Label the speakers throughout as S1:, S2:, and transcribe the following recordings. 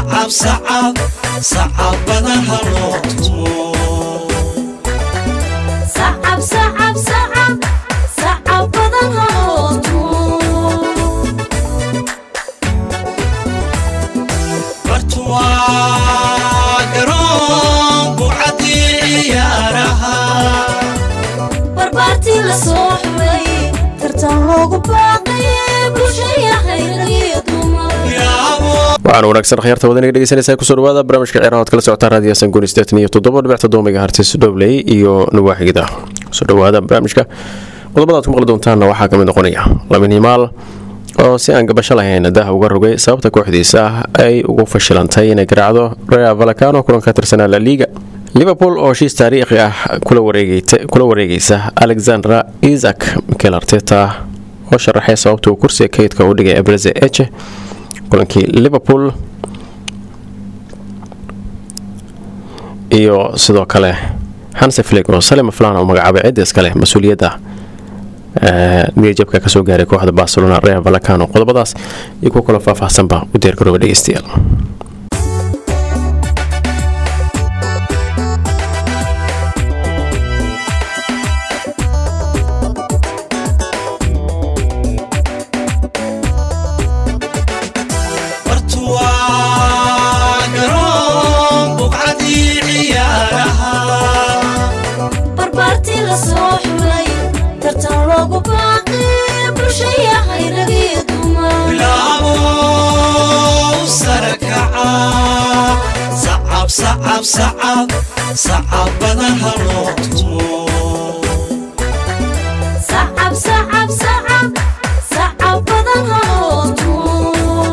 S1: sacab sacab sacabadaha loo tumo
S2: sacab sacab sacab sacab badan haloo tumo
S1: bartuwaa garoon bucadii ciyaaraha
S2: barbaartii la soo xulay tartan loogu baaqay bulshaya hayragiyo dumar
S1: yaabo
S3: waxaana wanaagsan khyaarta wadaniga dhegeysanaysaa kusoo dhawaada barnaamijka ciyaaraha oad kala socotaan raadiyo sanguuni sideetan iyo toddoba dhibic toddoba megahertis dhobley iyo nawaaxigida kusoo dhawaada barnaamijka qodobada aad ku maqli doontaanna waxaa ka mid noqonaya lamin himaal oo si aan gabasho lahayn daha uga rogay sababta kooxdiisa ay ugu fashilantay inay garaacdo rea valacano kulan ka tirsanaa la liiga liverpool oo heshiis taariikhi ah kula wareegayta- kula wareegaysa alexandra isak mikel arteta oo sharaxay sababta uu kursiga kaydka u dhigay abreze eche kulankii liverpool iyo sidoo kale hanse flig oo salima flan oo magacaabay cidda iskale mas-uuliyadda ee, niyadjabka kasoo gaaray kooxda barcelona real valacano qodobadaas iyo kuwa kaloo faahfaahsanba u diyaargarooba dhegeystayaal
S1: bartuwaa garoon bucadii ciyaaraha
S2: barbaartii la soo xulay tartan loogu baaqay bulshaya hayragiyo dumar
S1: bilaabo sarakaca sacab sacab sacab sacabadaha loo tumo
S2: sacab sacab sacab sacab badan haloo tumo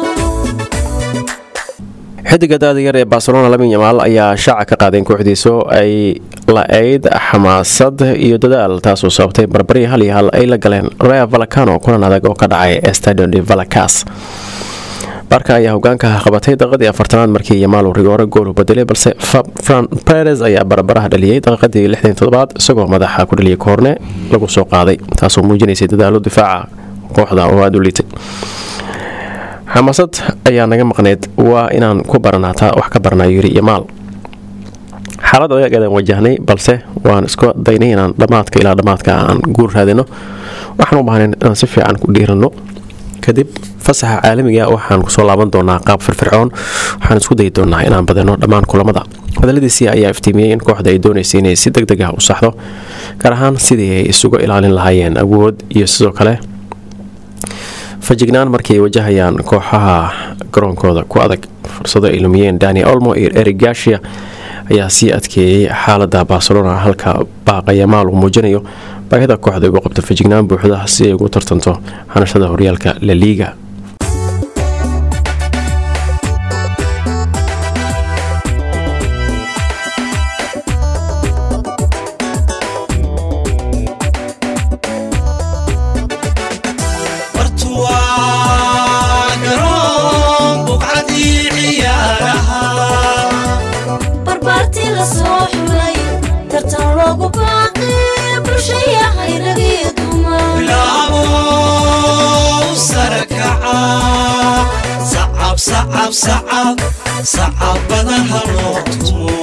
S3: xidiga daada yar ee barcelona lamin yamaal ayaa shaaca ka qaaday in kooxdiisu ay la-ayd xamaasad iyo dadaal taasoo sababtay barbari hal iyo hal ay la galeen rea valacano kulan adag oo ka dhacay stadion de valacas barka ayaa hogaanka qabatay daqiiqadii afartanaad markii yamaal uu rigoore gool u bedelay balse Fa- fran perez ayaa barbaraha dhaliyey daqiiqadii lixdan toddobaad isagoo madaxa ku dhaliyay koorne lagu soo qaaday taasoo muujinaysay dadaalo difaaca kooxda oo aada u liitay xamaasad ayaa naga maqneyd waa inaan ku baranaataa wax ka baranaa yiri yamaal xaalad adag ayaan wajahnay balse waan isku daynay inaan dhammaadka ilaa dhammaadka aan guur raadino waxaan u baahnayn inaan si fiican ku dhiirano kadib fasaxa caalamiga waxaan kusoo laaban doonaa qaab firfircoon waxaan isku dayi doonaa inaan badino dhammaan kulamada hadaladiisii ayaa iftiimiyey in kooxda ay doonaysay inay si deg deg ah u saxdo gaar ahaan sidii ay isuga ilaalin lahaayeen awood iyo sidoo kale fajignaan markii ay wajahayaan kooxaha garoonkooda ku adag fursado ay lumiyeen dani olmo iyo eric gashia ayaa sii adkeeyey xaalada barcelona halka baaqayamaal uu muujinayo baahida kooxda ugu qabto fajignaan buuxda si ay ugu tartanto hanashada horyaalka la liiga
S1: bartuwaa garoon bucadii ciyaaraha
S2: barbaartii la soo xulay tartan loogu baaqay bulshaya hayragiyo dumar
S1: bilaabo sarakaca sacab sacab sacab sacabadaha loo tumo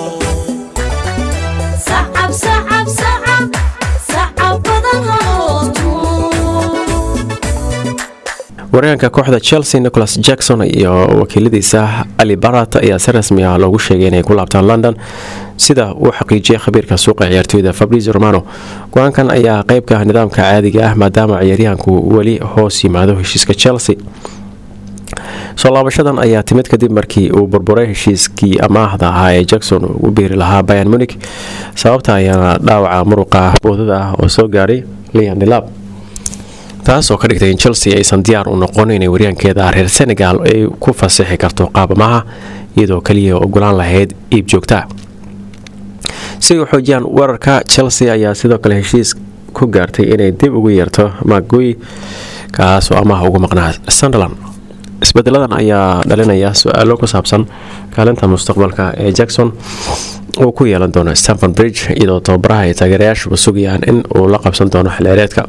S2: sacab sacab sacab sacab badan haloo tumo
S3: waryaanka kooxda chelsea nicholas jackson iyo wakiiladiisa ali barat ayaa si rasmi ah loogu sheegay inay ku laabtaan london sida uu xaqiijiyay khabiirka suuqa ciyaartooyda fabrizio romano go-aankan ayaa qeyb ka ah nidaamka caadiga ah maadaama ciyaaryahanku weli hoos yimaado heshiiska chelsea soo laabashadan ayaa timid kadib markii uu burburay heshiiskii amaahda ahaa ee jackson uu u biiri lahaa bayan munig sababta ayaana dhaawaca muruqa boodada ah oo soo gaaray lian dilab taas oo ka dhigtay in chelsea aysan diyaar u noqon inay waryaankeeda reer senegal ay ku fasixi karto qaabamaha iyadoo kaliya ogolaan lahayd iib joogta si ay u xoojiyaan weerarka chelsea ayaa sidoo kale heshiis ku gaartay inay dib ugu yeerto maguy kaas oo amaha ugu maqnaa sunderland isbedeladan ayaa dhalinaya su-aalo ku saabsan kaalinta mustaqbalka ee jackson uu ku yeelan doono stanford bridge iyadoo tababaraha ay taageerayaashuba sugayaan in uu la qabsan doono xilciyaareedka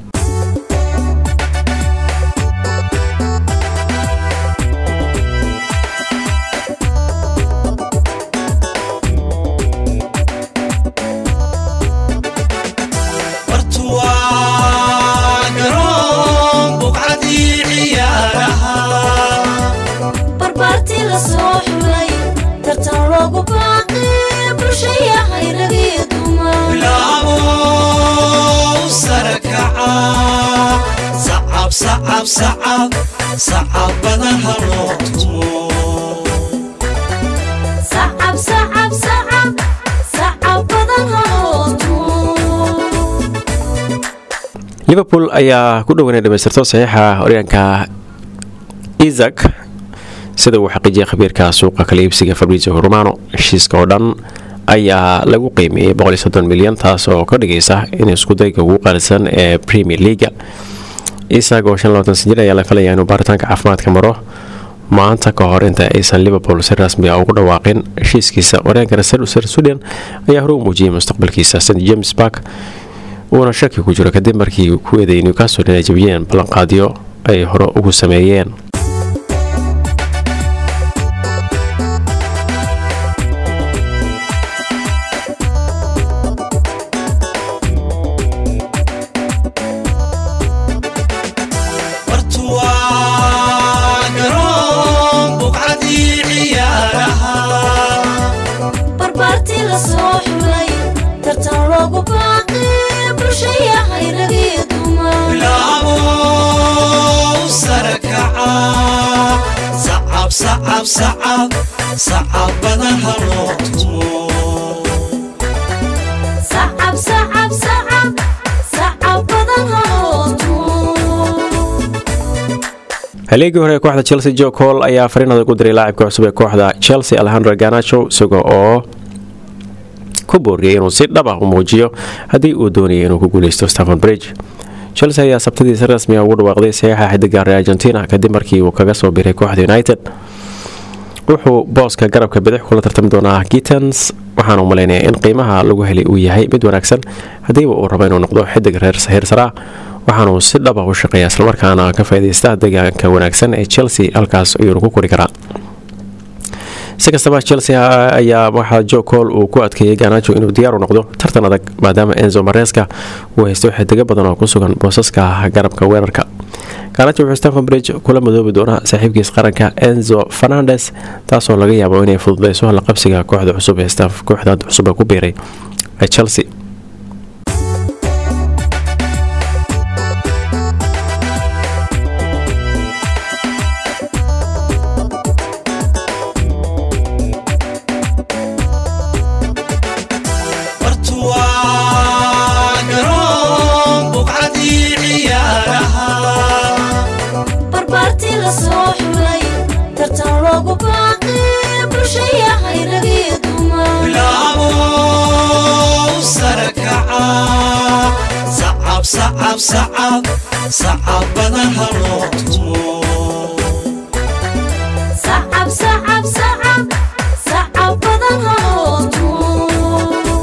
S1: sacab sacab sacabada ha loo tumo
S2: sacab sacab sacab sacab badan haloo tumo
S3: liverpool ayaa ku dhowanay dhamaystirto saxiixa horyaanka isak sida uu xaqiijiyay khabiirka suuqa kala iibsiga fabrizio romano heshiiska oo dhan ayaa lagu qiimeeyey milyan taas oo ka dhigaysa in iskudayga ugu qaalisan ee premier leaga isak oo jir ayaa la filaya inuu baaritaanka caafimaadka maro maanta ka hor inta aysan liverpool si rasmi a ugu dhawaaqin heshiiskiisa waryaanka reser sudan ayaa hore u muujiyay mustaqbalkiisa st james park uuna shaki ku jiro kadib markii ku eeday newcastle inay jabiyeen ballanqaadyo ay hore ugu sameeyeen
S1: bartu waa garoon buqcadii ciyaaraha
S2: barbaartii la soo xulay tartan loogu baaqay bulshayahay ragii dumar
S1: bilaabo sare kaca sacab sacab sacab sacabada ha loo tumo
S2: sacab sacab sacab sacab badan haloo tumo
S3: haleegii hore ee kooxda chelsea jo col ayaa fariin adag u diray laacibka cusub ee kooxda chelsea alejandro ganacho isaga oo ku booriyay inuu si dhab ah u muujiyo haddii uu doonayay inuu ku guuleysto stephen bridge chelsea ayaa sabtadii si rasmi ah ugu dhawaaqday saxiixa xidiga reer argentina kadib markii uu kaga soo biray kooxda united wuxuu booska garabka bidix kula tartami doonaa gitans waxaana u malaynaya in qiimaha lagu helay uu yahay mid wanaagsan haddiiba uu rabo inuu noqdo xidig reer heersaraa waxaanuu si dhaba u shaqeeya islamarkaana ka faaidaysta deegaanka wanaagsan ee chelsea halkaas ayuunu ku kori karaa si kastaba chelsea ayaa waxaa jo col uu ku adkeeyey ganajo inuu diyaar u noqdo tartan adag maadaama enzo mareska uu haysto xidigo badan oo ku sugan boosaska garabka weerarka ganajo wuxuu stephen bridge kula madoobi doonaa saaxiibkiis qaranka enzo fernandes taasoo laga yaabo inay fududeyso la qabsiga kooxda cusub ee staff kooxda cusub ee ku biiray ee chelsea
S1: bartu waa garoon buqcadii ciyaaraha
S2: barbaartii la soo xulay tartan loogu baaqay bulshayahay ragii dumar
S1: bilaabo sare kaca sacab sacab sacab sacabada ha loo tumo
S2: sacab sacab sacab sacab badan haloo tumo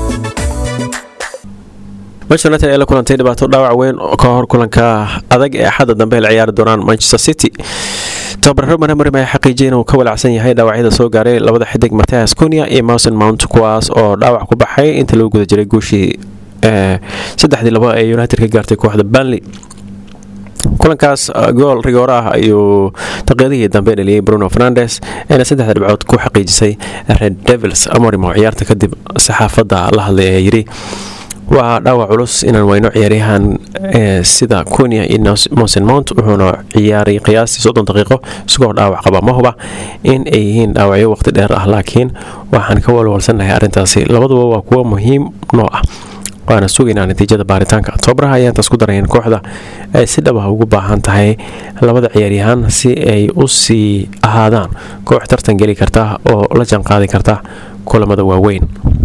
S3: manchester united ee la kulantay dhibaato dhaawac weyn ka hor kulanka adag ee axadda dambe ay la ciyaari doonaan manchester city tababaro manamarim ayaa xaqiijiyay inuu ka walacsan yahay dhaawacyada soo gaaray labada xidig mathias cunia iyo mousen mount kuwaas oo dhaawac ku baxay inta lagu guda jiray guushii saddexdii labo ee united ka gaartay kooxda banley kulankaas gool rigoor ah ayuu daqiiqadihii dambe dhaliyey bruno fernandes eena saddexda dhibcood ku xaqiijisay red devils amorim oo ciyaarta kadib saxaafadda la hadlay ee yidhi waa dhaawac culus inaan weyno ciyaaryahan sida kunia iyo monsen mount wuxuuna ciyaaray qiyaastii soddon daqiiqo isagoo dhaawac qaba ma huba in ay yihiin dhaawacyo waqti dheer ah laakiin waxaan ka walwalsannahay arrintaasi labaduba waa kuwo muhiim noo ah waana sugaynaa natiijada baaritaanka tobabaraha ayaa intaas ku darayeen kooxda ay si dhab ah ugu baahan tahay labada ciyaaryahaan si ay u sii ahaadaan koox tartan geli karta oo la jaanqaadi karta kulamada waaweyn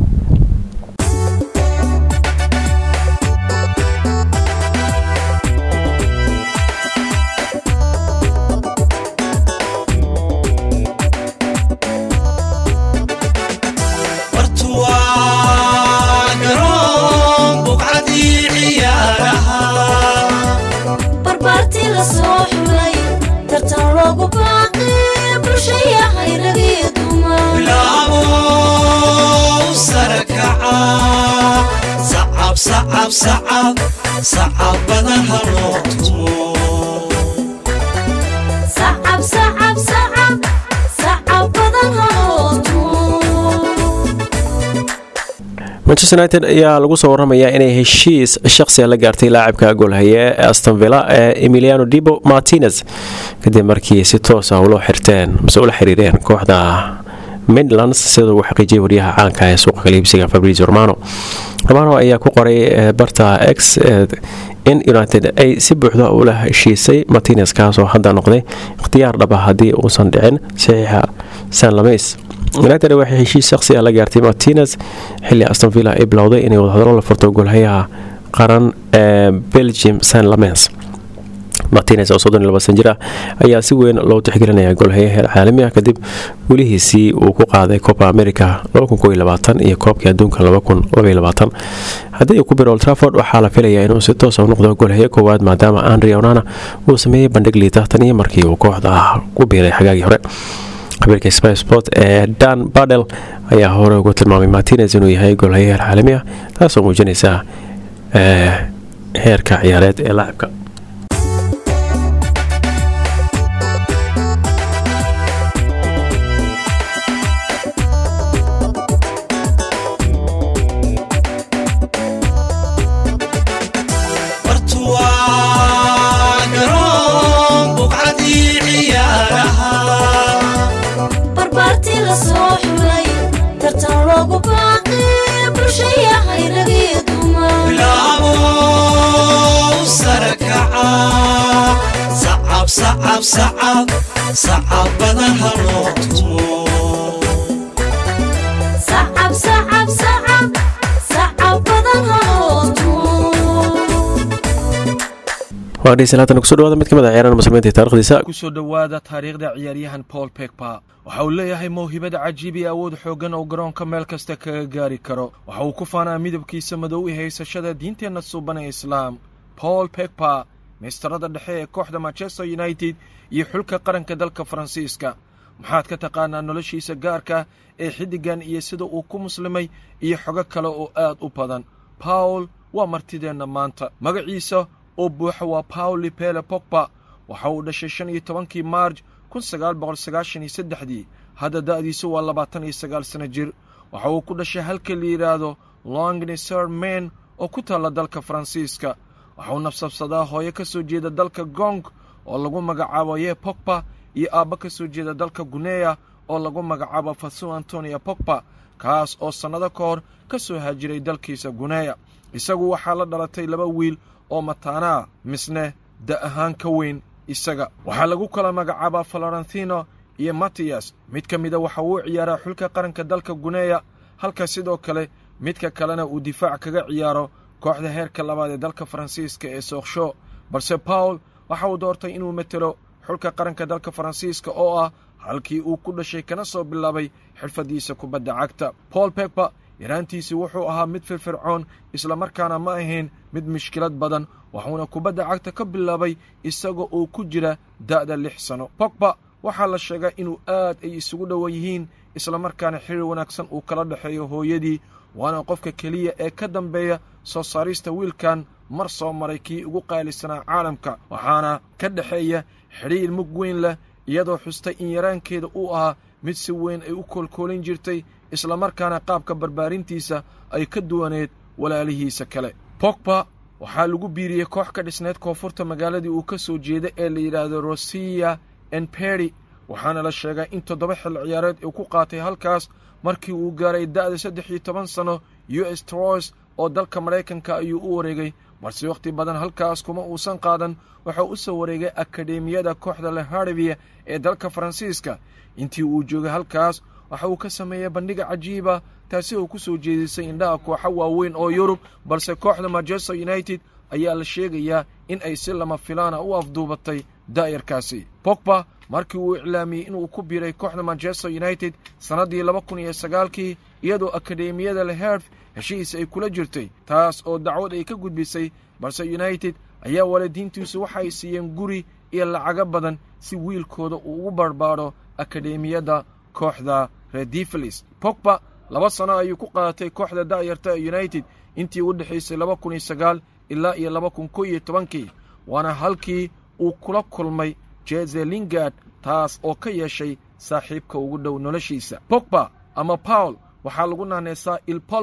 S1: bartu waa garoon buqcadii ciyaaraha
S2: barbaartii la soo xulay tartan loogu baaqay bulshayahay ragii dumar
S1: bilaabo sare kaca sacab sacab sacab sacabada ha loo tumo
S2: sacab sacab sacab sacab badan haloo tumo
S3: manchester united ayaa lagu soo waramayaa inay heshiis shaqsiga la gaartay laacibka goolhaye ee astonvilla ee emiliano dibo martinez kadib markii si toos ah ula xirteen mase ula xiriireen kooxda midlands sida uu xaqiijiyay wariyaha caanka ee suuqa kaliibsiga fabrizio romano romano ayaa ku qoray barta x in united ay si buuxda ula heshiisay martinez kaasoo hadda noqday ikhtiyaar dhaba haddii uusan dhicin saxiixa san lameys united waxay heshiis shaqsi ah la gaartay martinez xilli astonvilla ay bilowday inay wadahadalo la furto goolhayaha qaran ee belgium san lamens martinez oo soddon iyo laba san jir ah ayaa si weyn loo tixgelinaya goolhaye heer caalami ah kadib welihiisii uu ku qaaday copa america iyo koobkii adduunka haddii uu ku biro oltraford waxaa la filayaa inuu si toosa u noqdo goolhaye koowaad maadaama andri onana uu sameeyey bandhig liita tan iyo markii uu kooxda ku biiray xagaagii hore khabiirka sby sport ee dan badel ayaa hore ugu tilmaamay martinez inuu yahay goolhaye heer caalami ah taasoo muujinaysa heerka ciyaareed ee laacibka
S2: barbaartii la soo xulay tartan loogu baaqi bulshaya hayragii dumar
S1: bilaabow sare kaca sacab sacab sacab sacabadaha loo tumo
S2: sacab sacab sacab sacab badan haloo tumo
S3: waa dhegeystayaal haatan kusoo dhawaada mid ka mid a ciyaaraha muslimiinta ee taarikhdiisa
S4: kusoo dhowaada taariikhda ciyaaryahan paul pegpa waxa uu leeyahay mawhibad cajiib iyo awood xooggan oo garoonka meel kasta kaga gaari karo waxa uu ku faanaa midabkiisa madow i haysashada diinteenna suuban ee islaam paul pegpa meystarada dhexe ee kooxda manchester united iyo xulka qaranka dalka faransiiska maxaad ka taqaanaa noloshiisa gaarka ee xiddigan iyo sida uu ku muslimay iyo xogo kale oo aad u badan paul waa martideenna maanta magaciisa oo buuxa waa paul lipele pogba waxa uu dhashay shan iyo tobankii maarj kun sagaal boqol sagaashan iyo saddexdii hadda da'diisu waa labaatan iyo sagaal sano jir waxa uu ku dhashay halka la yidhaahdo longneser main oo ku taalla dalka faransiiska waxa uu nafsabsadaa hooyo ka soo jeeda dalka gong oo lagu magacaabo ye pogba iyo aabba ka soo jeeda dalka guneya oo lagu magacaabo fasu antonia pogba kaas oo sannado ka hor ka soo haajiray dalkiisa guneya isagu waxaa la dhalatay laba wiil oo mataanaa misne da ahaan ka weyn isaga waxaa lagu kala magacaabaa florentino iyo matiyas mid ka mida waxa uu ciyaaraa xulka qaranka dalka guneya halka sidoo kale midka kalena uu difaac kaga ciyaaro kooxda heerka labaad ee dalka faransiiska ee sooksho balse paul waxa uu doortay inuu metelo xulka qaranka dalka faransiiska oo ah halkii uu ku dhashay kana soo bilaabay xirfaddiisa kubadda cagta paul pegba yaraantiisii wuxuu ahaa mid firfircoon islamarkaana ma ahayn mid mushkilad badan waxuuna kubadda cagta ka bilaabay isaga oo ku jira da'da lix sano pogba waxaa la sheegaa inuu aad ay isugu dhowa yihiin islamarkaana xiriir wanaagsan uu kala dhexeeyo hooyadii waana qofka keliya ee ka dambeeya soo saarista wiilkan mar soo maray kii ugu qaalisanaa caalamka waxaana ka dhexeeya xidhiir mug weyn leh iyadoo xustay in yaraankeeda uu ahaa mid si weyn ay u koolkoolin jirtay islamarkaana qaabka barbaarintiisa ay ka duwaneed walaalihiisa kale pogba waxaa lagu biiriyey koox ka dhisneyd koonfurta magaaladii uu ka soo jeeda ee la yidhaahdo rosiya enperi waxaana la sheegaa in toddoba xil ciyaareed uu ku qaatay halkaas markii uu gaaray da'da saddex iyo toban sanno u s troys oo dalka maraykanka ayuu u wareegay balse wakhti badan halkaas kuma uusan qaadan waxau u soo wareegay akademiyada kooxda leharvia ee dalka faransiiska intii uu joogay halkaas waxa uu ka sameeyey bandhiga cajiiba taasi oo ku soo jeedisay indhaha kooxo waaweyn oo yurub balse kooxda manchester united ayaa la sheegayaa in ay si lama filaana u afduubatay daa'irkaasi pogba markii uu iclaamiyey inuu ku biiray kooxda manchester united sannaddii laba kun iyo sagaalkii iyadoo akademiyada leherf heshiis ay kula jirtay taas oo dacwad ay ka gudbisay balse united ayaa waalidiintiisu waxay siiyeen guri iyo lacago badan si wiilkooda uu ugu barbaadho akademiyadda kooxda redifelis pogba laba sano ayuu ku qaadatay kooxda da'yarta ee united intii u dhexaysay laba kun iyo sagaal ilaa iyo laba kun ko iyo tobankii waana halkii uu kula kulmay jeze lingard taas oo ka yeeshay saaxiibka ugu dhow noloshiisa pogba ama paul waxaa lagu naanaysaa il polpo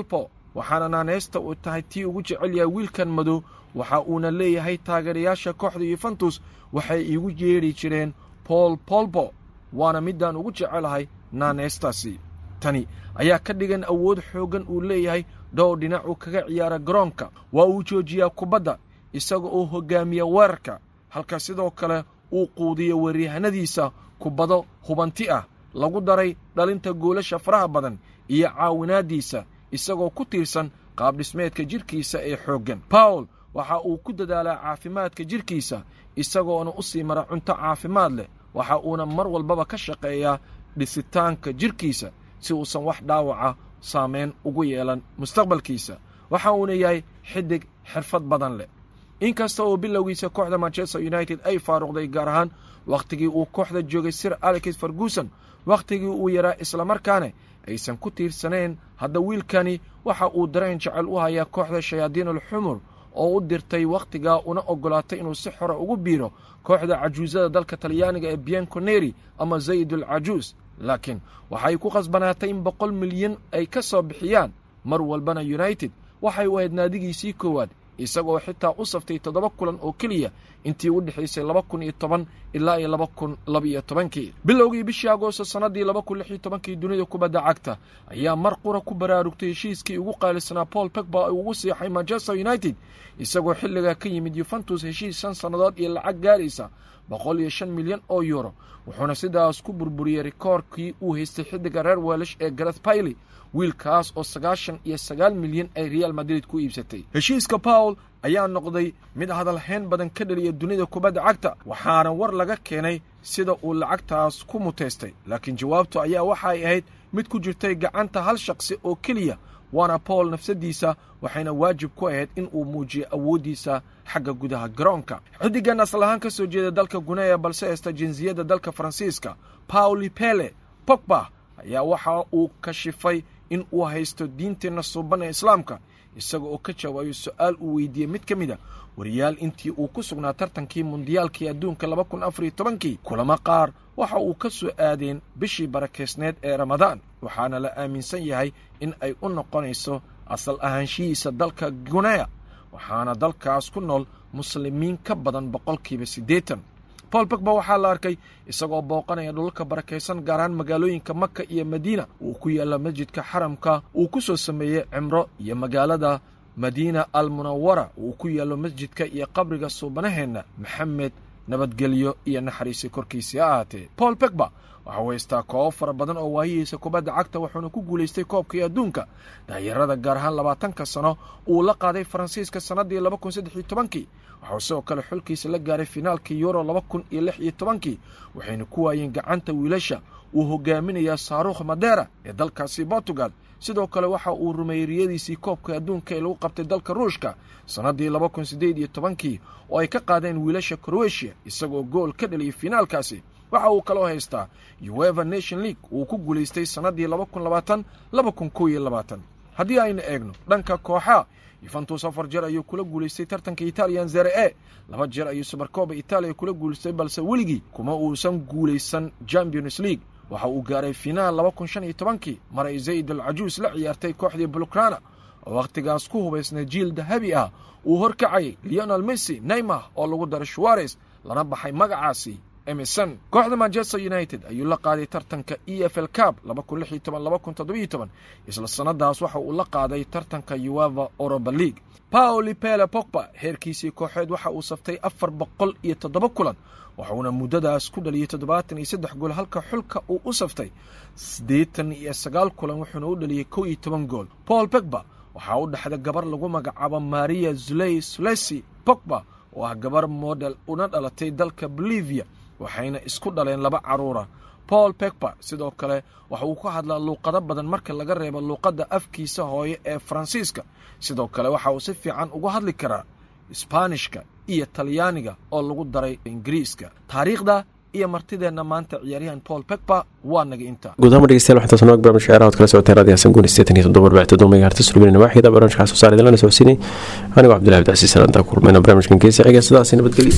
S4: waxaana naaneysta uu tahay tii ugu jecel yahay wiilkan madow waxa uuna leeyahay taageerayaasha kooxda yuventus waxay iigu yeedhi jireen bool bolbo waana midaan ugu jecelahay naaneystaasi tani ayaa ka dhigan awood xooggan uu leeyahay dhowr dhinac uu kaga ciyaara garoonka waa uu joojiyaa kubadda isaga oo hoggaamiya weerarka halka sidoo kale uu quudiyo weeryahanadiisa kubado hubanti ah lagu daray dhalinta goolasha faraha badan iyo caawinaaddiisa isagoo ku tiirsan qaabdhismeedka jidhkiisa ee xooggan bawl waxa uu ku dadaalaa caafimaadka jidhkiisa isagoona u sii mara cunto caafimaad leh waxa uuna mar walbaba ka shaqeeyaa dhisitaanka jidhkiisa si uusan wax dhaawaca saamayn ugu yeelan mustaqbalkiisa waxa uuna yahay xidig xirfad badan leh inkasta oo bilowgiisa kooxda manchester united ay faaruqday gaar ahaan wakhtigii uu kooxda joogay sir alex ferguson wakhtigii uu yaraa islamarkaana aysan ku tiirsanayn hadda wiilkani waxa uu dareen jecel u hayaa kooxda shayaadiinul xumur oo u dirtay wakhtigaa una oggolaatay inuu si xora ugu biiro kooxda cajuusada dalka talyaaniga ee bianconeri ama zaydul cajuus laakiin waxay ku khasbanaatay in boqol milyan ay ka soo bixiyaan mar walbana united waxay u ahayd naadigiisii koowaad isagoo xitaa u saftay toddoba kulan oo keliya intii u dhexaysay laba kun iyo toban ilaa iyo laba kun labaiyo tobankii bilowgii bishii agoosto sannaddii laba kun lix iyo tobankii dunida kubadda cagta ayaa mar qura ku baraarugtay heshiiskii ugu qaalisanaa paul pegba ay ugu siixay manchester united isagoo xilligaa ka yimid yuventus heshiis shan sannadood iyo lacag gaaraysa boqol iyo shan milyan oo yuuro wuxuuna sidaas ku burburiyey rikoorkii uu haystay xiddiga reer weelish ee gareth bailey wiilkaas oo sagaashan iyo sagaal milyan ay real madrid ku iibsatay heshiiska pawl ayaa noqday mid hadalhayn badan ka dhaliya dunida kubadda cagta waxaana war laga keenay sida uu lacagtaas ku muteystay laakiin jawaabtu ayaa waxa ay ahayd mid ku jirtay gacanta hal shaqsi oo keliya waana paul nafsadiisa waxayna waajib ku ahayd in uu muujiyo awooddiisa xagga gudaha garoonka xiddigan asal ahaan ka soo jeeda dalka guneya balse haysta jinsiyadda dalka faransiiska pauli pele pogba ayaa waxa uu kashifay in uu haysto diinteenna suuban ee islaamka isaga oo ka jawaayo su-aal uu weydiiyey mid ka mid a wariyaal intii uu ku sugnaa tartankii mundiyaalkii adduunka laba kun afariyo tobankii kulamo qaar waxa uu ka soo aadeen bishii barakeysneed ee ramadaan waxaana la aaminsan yahay in ay u noqonayso asal ahaanshihiisa dalka guneya waxaana dalkaas ku nool muslimiin ka badan boqolkiiba siddeetan paul pogba waxaa la arkay isagoo booqanaya dhulalka barakaysan gaar ahaan magaalooyinka maka iyo madiina uu ku yaalla masjidka xaramka uu ku soo sameeyey cimro iyo magaalada madiina al munawara uu ku yaallo masjidka iyo qabriga suubanaheenna maxamed nabadgelyo iyo naxariisi korkiisii ha ahaatee paul pegba waxau haystaa koobo fara badan oo waayihiisa kubadda cagta wuxuuna ku guulaystay koobkii adduunka daayarada gaar ahaan labaatanka sano uu la qaaday faransiiska sannaddii laba kun saddex iyo tobankii waxau sidoo kale xulkiisa la gaaray finaalkii yuro laba kun iyo lix iyo tobankii waxayna ku waayeen gacanta wiilasha uu hogaaminayaa saarukh madera ee dalkaasi portugal sidoo kale waxa uu rumeeyey riyadiisii koobka adduunka ee lagu qabtay dalka ruushka sannaddii laba kun siddeed iyo tobankii oo ay ka qaadeen wiilasha kroatiya isagoo gool ka dhaliyey finaalkaasi waxa uu kaloo haystaa ueva nation league uu ku guulaystay sannaddii laba kun labaatan laba kun kow iyo labaatan haddii aynu eegno dhanka kooxaa yuventus afar jeer ayuu kula guulaystay tartanka italiyan zere e laba jeer ayuu subarkooba italiya kula guulaystay balse weligii kuma uusan guulaysan champions league waxa uu gaaray finaal laba kun shan iyo tobankii mar ay zayd al cajuus la ciyaartay kooxdii bulkrana oo wakhtigaas ku hubaysnay jiil dahabi ah uu horkacayay leonel messi neymar oo lagu daray shuwares lana baxay magacaasi emerson kooxda manchester united ayuu la qaaday tartanka e f l cab isla sannadaas waxa uu la qaaday tartanka ueva oroba league paoli pele pogba heerkiisii kooxeed waxa uu saftay afar boqol iyo toddoba kulan waxuuna muddadaas ku dhaliyey toddobaatan iyo saddex gool halka xulka uu u saftay siddeetan iyo sagaal kulan wuxuuna u dhaliyey kow iyo toban gool paul pogba waxaa u dhexda gabar lagu magacaabo maria zuley sulesi pogba oo ah gabar model una dhalatay dalka bolivia waxayna isku dhaleen laba carruura paul pegba sidoo kale waxa uu ka hadlaa luuqado badan marka laga reebo luuqadda afkiisa hooye ee faransiiska sidoo kale waxa uu si fiican uga hadli karaa isbaanishka iyo talyaaniga oo lagu daray ingiriiska taariikhda iyo martideenna maanta ciyaaryahan paul pegba waa naga inta
S3: gudahaan dhegeystayaal waxaa taasnoo barnaamij ciyaaraha od kala socotay raadiyo xasan guuni sideetan iyo toddoba arbacii toddoba megahertis rubinina waaxida barnaamijka soo saaray lana socodsiinay anigoo cabdillahi abdicasiis salaanta kulmayna barnaamijkan geesi xiga sidaasi nabadgelyo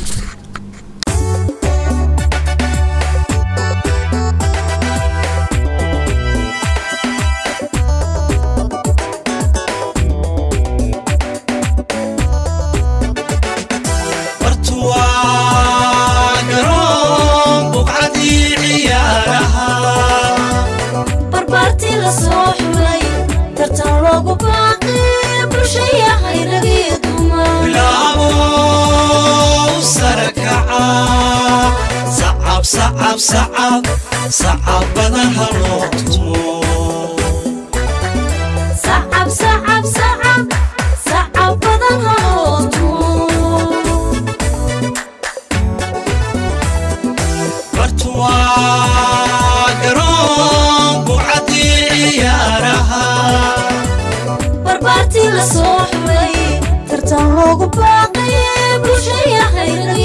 S1: sacab sacab sacab sacabadaha loo tumo
S2: sacab sacab sacab sacab badan haloo tumo
S1: bartuwaa garoon bucadii ciyaaraha
S2: barbaartii la soo xulay tartan loogu baaqaye bulshaya hayradii